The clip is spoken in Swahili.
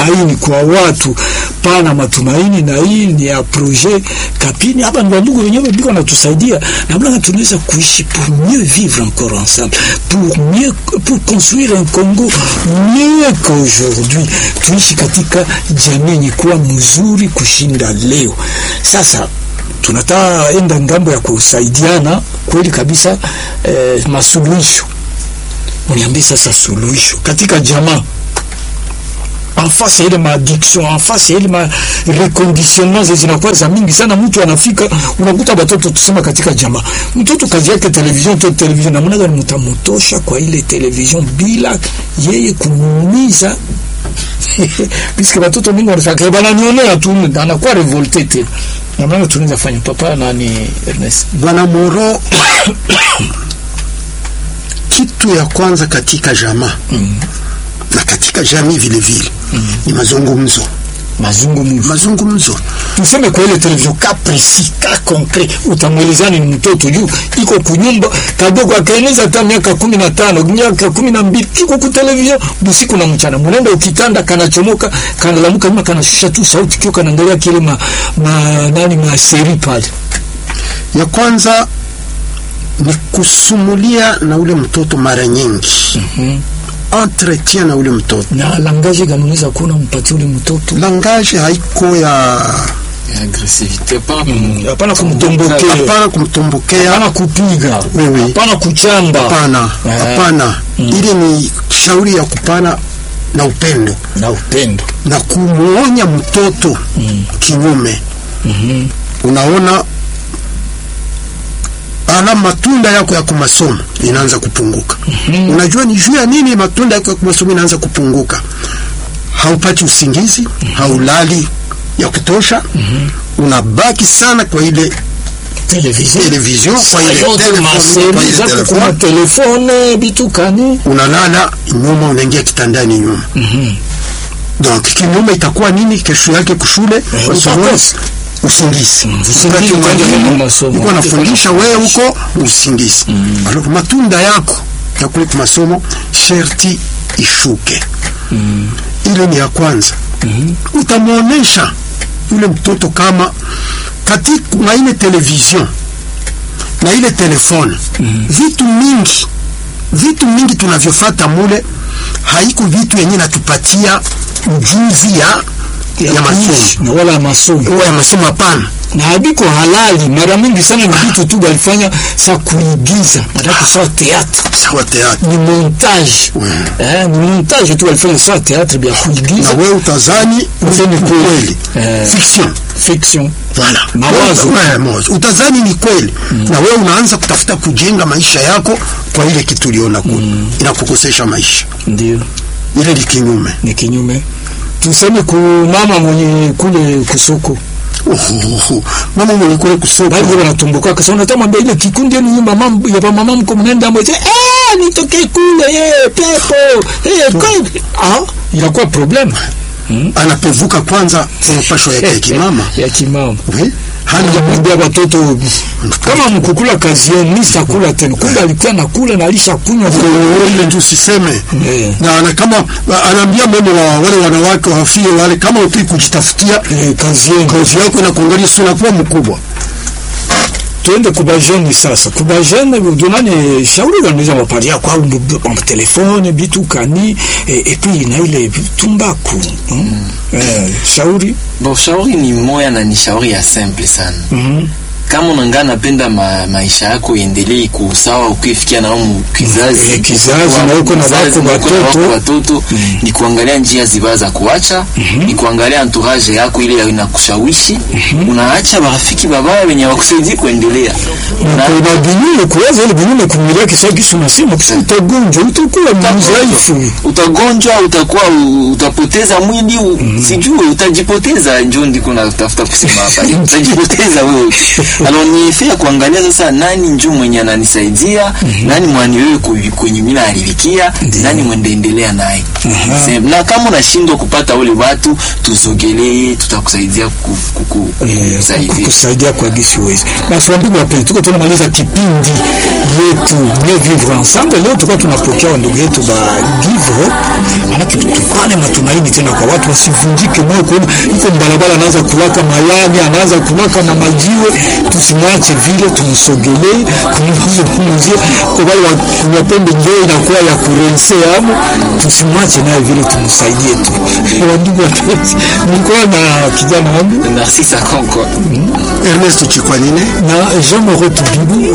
matumaini kwa watu, pana matumaini, na hii ni ya projet Kapini. Hapa ni wandugu wenyewe biko natusaidia namna tunaweza kuishi pour mieux vivre encore ensemble, pour mieux pour construire un Congo mieux qu'aujourd'hui, tuishi katika jamii yenye kuwa mzuri kushinda leo. Sasa tunataka enda ngambo ya kusaidiana kweli kabisa, eh, masuluhisho. Uniambie sasa suluhisho katika jamaa en face ya ile maaddiction, en face ya ile ma reconditionnement zinakuwa za mingi sana. Mtu anafika unakuta watoto tusema katika jamaa, mtoto kazi yake television tu television, namna gani mtamtosha kwa ile television bila yeye kumuumiza Puisque watoto mingi wanafika bana nionea tu, anakuwa revolte tena. Namna gani tunaweza fanya? Papa nani Ernest, Bwana Moro, kitu ya kwanza katika jamaa na katika jamii vile vile ni mazungumzo. mazungumzo Mazungumzo tuseme kwa ile television ka precis ka concret, utamwelezani ni mtoto juu iko kunyumba kadogo, akaeneza hata miaka kumi na tano miaka kumi na mbili kiko ku television busiku na mchana, mnaenda ukitanda, kanachomoka kanalamuka nyuma, kanashusha tu sauti kio, kanaangalia kile ma, ma nani ma seri pale. ya kwanza ni kusumulia na ule mtoto mara nyingi, entretien na ule mtoto. Na langaje gani unaweza kuona mpatie ule mtoto, Langage haiko ya agressivité pas hapana kumtombokea, hapana kumtombokea, hapana kupiga, Wewe. hapana kuchamba, hapana Eh. hapana. Ile ni shauri ya kupana na upendo na upendo na kumuonya mtoto kinyume. Unaona, ala matunda yako ya kumasomo inaanza kupunguka. Unajua ni juu ya nini matunda yako ya kumasomo inaanza kupunguka? Haupati usingizi, haulali ya kutosha, unabaki sana kwa ile television television, kwa ile yote telefone, masemi kwa ile zako telefone. kuna telefone bitukani unalala nyuma, unaingia kitandani nyuma. Donc kinyume itakuwa nini? Kesho yake kushule Eh, masomo, utakosa. usingizi. usingizi Wakati utaenda mwalimu kwenye masomo. uko anafundisha wewe huko usingizi. Alors matunda yako ya kule kwa masomo sherti ishuke. Ile ni ya kwanza. Utamwonyesha yule mtoto kama katika na ile television na ile telefone vitu mingi vitu mingi tunavyofata mule haiko vitu yenye natupatia ujuzi ya ya masomo kuishi na wala masomo ya masomo hapana. na habiko halali. Mara mingi sana ni vitu tu walifanya sa kuigiza, nataka sawa teatre Sawa teatro ni montage eh, ni montage tu walifanya sawa teatre vya na kuigiza wewe utazani Useme ni kweli. kweli Eh. fiction fiction Voilà. Mawazo. Wewe- mawazo. Utazani ni kweli na wewe unaanza kutafuta kujenga maisha yako kwa ile kitu uliona kule inakukosesha maisha. ndio Ile ni kinyume. ni kinyume. Tuseme ku mama mwenye kule kusoko Uhuhu. Mama mwenye kule kusoko bali wanatumbuka kasa, unatamwambia ile kikundi yenu mama ya mama mko mnaenda mmoja eh, nitoke kule eh, pepo eh, kweli ah, inakuwa problem anapevuka kwanza kwa mapasho yake ya kimama. ya kimama Oui. Hana Hajamwambia watoto kama mkukula kazi yenu, mimi sitakula tena. Kumbe alikuwa nakula na alishakunywa ile ndio usiseme Eh. na ana kama anaambia mama wa wale wanawake wafie wale, kama upi kujitafutia eh, kazi yenu. kazi yako inakuangalia, si unakuwa mkubwa. Tuende kubajeni sasa, kubajeni donane shauri wanaweza waparia kwa kwa telefone bitu kani eh, et puis na ile tumbaku mm. eh, shauri Bon, shauri ni moya na ni shauri ya simple sana. Mhm. Kama unangaa napenda ma, maisha yako iendelee kusawa ukifikia na umu kizazi Eh, kizazi Kwa- na uko na kizazi wako na uko na watoto. wako watoto ni kuangalia njia ziba za kuacha ni kuangalia entourage yako ile inakushawishi unaacha marafiki babaya wenye wakusaidii kuendelea na Na- kuna binyume kuwaza ile binyume kumilia kisa kisu nasema kisa utagonjwa utakuwa mzaifu utagonjwa utakuwa u- utapoteza mwili u- sijui utajipoteza njo ndiko natafuta kusema hapa utajipoteza wewe alors ni efe ya kuangalia sasa nani njo mwenye ananisaidia nani mwani wewe ku- kwenye mimi naharibikia nani mwendaendelea naye Se- na kama unashindwa kupata wale watu tusogelee tutakusaidia ku- ku- ku- Eh, kusaidia kusaidia kwa gisi uwezi. Basi wandugu wapenzi, tuko tunamaliza kipindi yetu Mieux Vivre Ensemble. Leo tulikuwa tunapokea wandugu yetu ba Givre, maanake tulikuwa na matumaini tena kwa watu wasivunjike moyo, kuona iko barabara anaanza kuwaka mayani, anaanza kuwaka na majiwe. Tusimwache vile, tumsogelee, tumzungumzie kwa wale wa- wapende njoo inakuwa ya kurense hapo, tusimwache naye vile, tumsaidie tu. Wandugu wapenzi, nilikuwa na kijana wangu Narcisse Akonko Ernest Chikwanine na Jean Moreau Tubibu